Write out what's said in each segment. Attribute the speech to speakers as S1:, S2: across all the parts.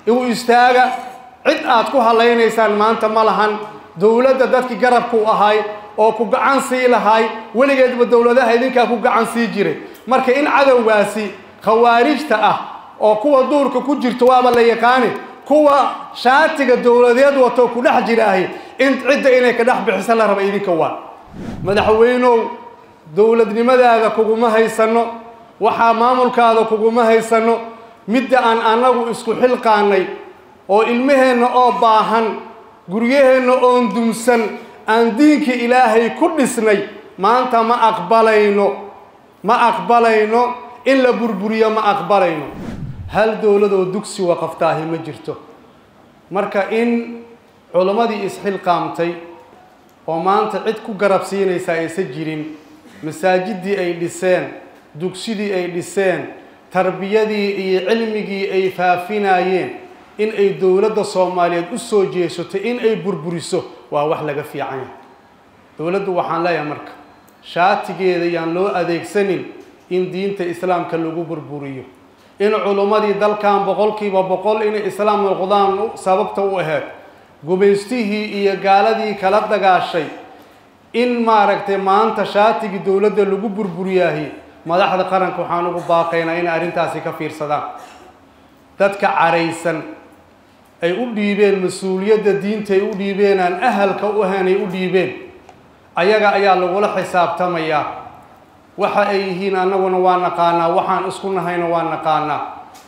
S1: igu istaaga cid aad ku hadlaynaysaan maanta ma lahan dowladda dadkii garabku ahay oo ku gacan sii lahay weligeedba dowladaha idinkaa ku gacan sii jiray marka in cadowgaasi khawaarijta ah oo kuwa duurka ku jirto waaba la yaqaani kuwa shaatiga dowladeed wato ku dhex jira ahi in cidda inay ka dhex bixiso la raba idinka waa madaxweynow dowladnimadaada kuguma haysano waxaa maamulkaada kuguma haysano midda aan annagu isku xilqaanay oo ilmaheenna oo baahan guryaheenna oon dumsan aan diinkii ilaahay ku dhisnay maanta ma aqbalayno ma aqbalayno in la burburiyo ma aqbalayno hal dowladoo dugsi waqaftaahi ma jirto marka in culimmadii isxilqaamtay oo maanta cid ku garab siinaysa aysan jirin masaajidii ay dhiseen dugsidii ay dhiseen tarbiyadii iyo cilmigii ay faafinayeen in ay dowladda soomaaliyeed u soo jeesato in ay burburiso waa wax laga fiican yahay dowladdu waxaan leeyahay marka shaatigeeda yaan loo adeegsanin in diinta islaamka lagu burburiyo in culummadii dalkan boqolkiiba boqol inay islaam noqdaan sababta u aheyd gumaystihii iyo gaaladii kala dagaashay in maaragtay maanta shaatigii dowladda lagu burburiyaahi madaxda qaranka waxaan ugu baaqaynaa inay arrintaasi ka fiirsadaan dadka caraysan ay u dhiibeen mas-uuliyadda diinta ay u dhiibeen aan ahalka u ahayn ay u dhiibeen ayaga ayaa lagula xisaabtamayaa waxa ay yihiin annaguna waa naqaanaa waxaan isku nahayna waa naqaanaa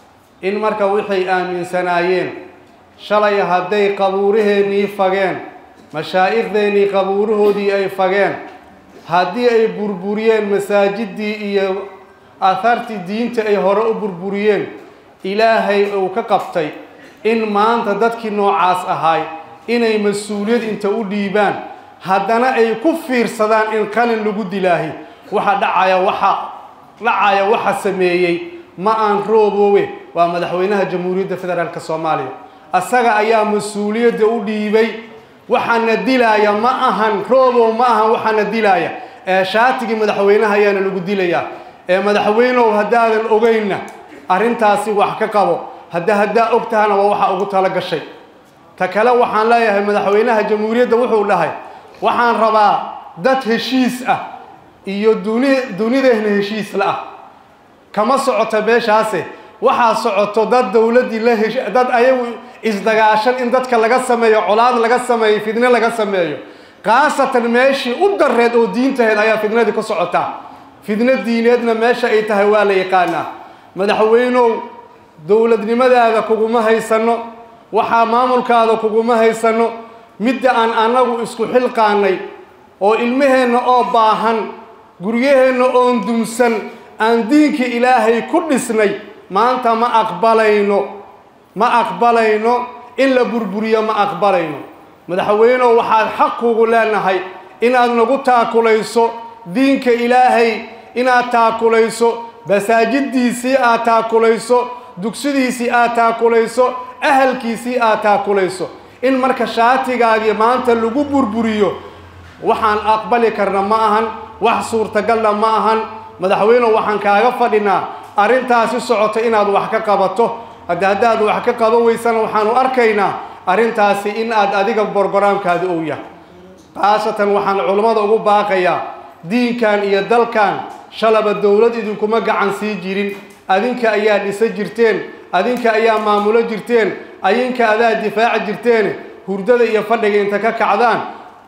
S1: in marka waxay aaminsanaayeen shalay hadday qabuuraheennii fageen mashaa'ikhdeennii qabuurahoodii ay fageen haddii ay burburiyeen masaajidii iyo ahartii diinta ay hore u burburiyeen ilaahay uu ka qabtay in maanta dadkii noocaas ahay inay mas-uuliyad inta u dhiibaan haddana ay ku fiirsadaan in qalin lagu dilaahi waxa dhacaya waxa dhacaya waxa sameeyey ma aan rooboowe waa madaxweynaha jamhuuriyadda federaalk soomaaliya asaga ayaa mas-uuliyadda u dhiibay waxaana dilaaya ma ahan roobow ma ahan waxaana dilaaya ee shaatigii madaxweynaha ayaana lagu dilayaa ee madaxweynow haddaadan ogeynna arrintaasi wax ka qabo hadda haddaa og tahana waa waxa ugu tala gashay ta kale waxaan leeyahay madaxweynaha jamhuuriyadda wuxuu dhahay waxaan rabaa dad heshiis ah iyo duni dunideenna heshiis la ah kama socoto meeshaase waxaa socoto dad dowladdii la hesh dad ayagu isdagaashan in dadka laga sameeyo colaad laga sameeyo fidne laga sameeyo khaasatan meeshii u dareed oo diintaheed ayaa fidnadii ka socotaa fidno diineedna meesha ay tahay waa la yaqaanaa madaxweynow dowladnimadaada kuguma haysano waxaa maamulkaada kuguma haysano midda aan annagu isku xilqaanay oo ilmaheenna oo baahan guryaheenna oon dumsan aan diinkii ilaahay ku dhisnay maanta ma aqbalayno ma aqbalayno in la burburiyo ma aqbalayno madaxweynow waxaad xaq kugu leenahay inaad nagu taakulayso diinka ilaahay inaad taakulayso masaajidiisii aad taakulayso dugsidiisii aad taakulayso ahalkiisii aad taakulayso in marka shaatigaagii maanta lagu burburiyo waxaan aqbali karna ma ahan wax suurtagalna ma ahan madaxweynew waxaan kaaga fadhinaa arrintaasi socoto inaad wax ka qabato hadda haddaad wax ka qaban weysana waxaanu arkaynaa arrintaasi in aad adiga borgoraamkaada ou yahay khaasatan waxaan culummada ugu baaqayaa diinkan iyo dalkan shalaba dowlad idinkuma gacan sii jirin adinka ayaa dhisa jirteen adinka ayaa maamulo jirteen adinka adaa difaaci jirteen hurdada iyo fadhiga inta ka kacdaan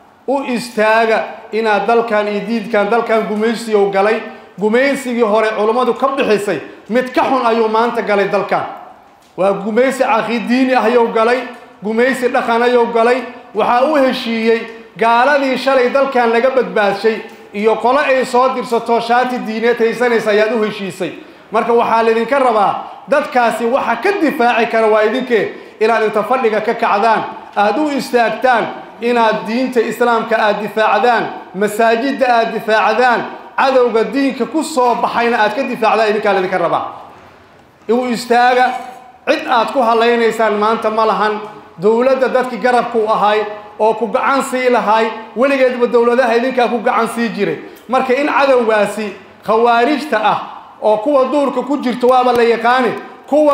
S1: u istaaga inaad dalkan iyo diidkan dalkan gumaysiyow galay gumaysigii hore culummadu ka bixisay mid ka xun ayuu maanta galay dalkan waa gumaysi caqiidiini ah ayuu galay gumaysi dhaqan ayuu galay waxaa u heshiiyey gaaladii shalay dalkan laga badbaadshay iyo qolo ay soo dirsato shaati diineed haysanaysa ayaad u heshiisay marka waxaa laydinka rabaa dadkaasi waxa ka difaaci kara waa idinkee inaad inta fadhiga ka kacdaan aada u istaagtaan inaad diinta islaamka aada difaacdaan masaajidda aada difaacdaan cadowga diinka ku soo baxayna aad ka difaacdaan idinkaa laydinka rabaa igu istaaga cid aad ku hadlaynaysaan maanta ma lahan dowladda dadkii garabku ahay oo ku gacan sii lahay weligeedba dowladaha idinkaa ku gacan sii jiray marka in cadowgaasi khawaarijta ah oo kuwa duurka ku jirto waaba la yaqaani kuwa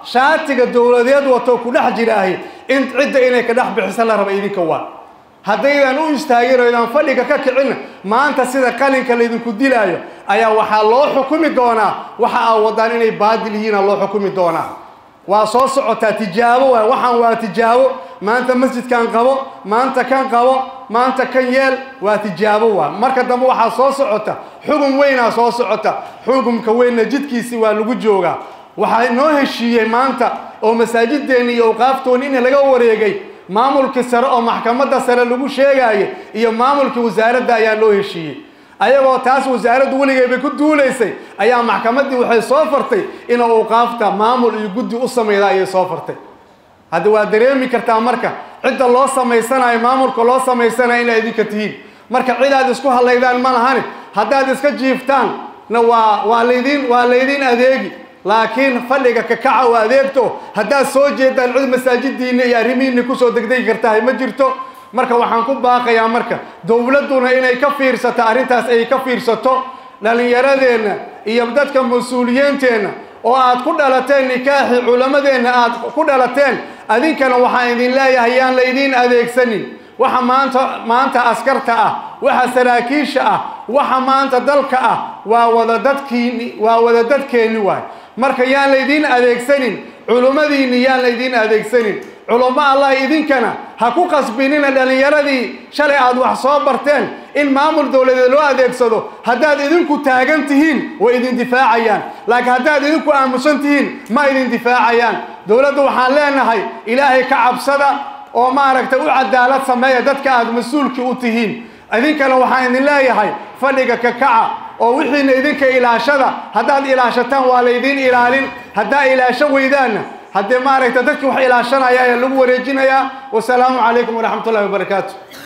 S1: shaatiga dowladeed wato ku dhex jiraahi in cidda inay ka dhex bixisa la raba idinka waa haddaydan u istaagin oo idaan fadhiga ka kicin maanta sida qalinka laydinku dilaayo ayaa waxaa loo xukumi doonaa waxa aa wadaan inay baadil yihiina loo xukumi doonaa waa soo socotaa tijaabo waay waxaan waa tijaabo maanta masjidkan qabo maanta kan qabo maanta kan yeel waa tijaabo waa marka dambe waxaa soo socota xugum weynaa soo socota xugumka weynna jidkiisi waa lagu joogaa waxaa inoo heshiiyey maanta oo masaajideenni iyo awqaaftoonni in laga wareegay maamulkii sare oo maxkamadda sare lagu sheegaayo iyo maamulkii wasaaradda ayaa loo heshiiyey ayagoo taas wasaaraddu weligeybay ku duulaysay ayaa maxkamaddii waxay soo fartay in awqaafta maamul iyo guddi u samayda ayay soo fartay hadda waa dareemi kartaa marka cidda loo samaysanayo maamulka loo samaysanayo inay idinka tihiin marka cid aad isku hadlaydaan ma lahani haddaad iska jiiftaan na waa waa laydin waa laydin adeegi laakiin fadhiga kakaca oo adeegto haddaad soo jeedaan cid masaajidiinna iyo arrimihiinna kusoo degdegi kartahay ma jirto marka waxaan ku baaqayaa marka dowladduna inay ka fiirsato arrintaas ay ka fiirsato dhallinyaradeenna iyo dadka mas-uuliyiinteenna oo aad ku dhalateen nikaaxi culammadeenna aad ku dhalateen adinkana waxaan idin leeyahay yaan laydiin adeegsanin waxa maanta maanta askarta ah waxa saraakiisha ah waxa maanta dalka ah waa wada dadkiini waa wada dadkeenni waay marka yaan laydiin adeegsanin culummadiinni yaan laydiin adeegsanin culummo allah idinkana ha ku qasbinina dhallinyaradii shalay aad wax soo barteen in maamul dowladeed loo adeegsado haddaad idinku taagan tihiin way idin difaacayaan laakiin haddaad idinku aamusan tihiin ma idin difaacayaan dowladda waxaan leenahay ilaahay ka cabsada oo maaragtay u cadaalad sameeya dadka aad mas-uulkii u tihiin idinkana waxaan idin leeyahay fadhiga kakaca oo wixiina idinka ilaashada haddaad ilaashataan waa laydiin ilaalin haddaa ilaasho weydaanna haddee maaragta dadki wax ilaashanaya ayaa lagu wareejinayaa wasalaamu calaykum waraxmat ullahi wabarakaatu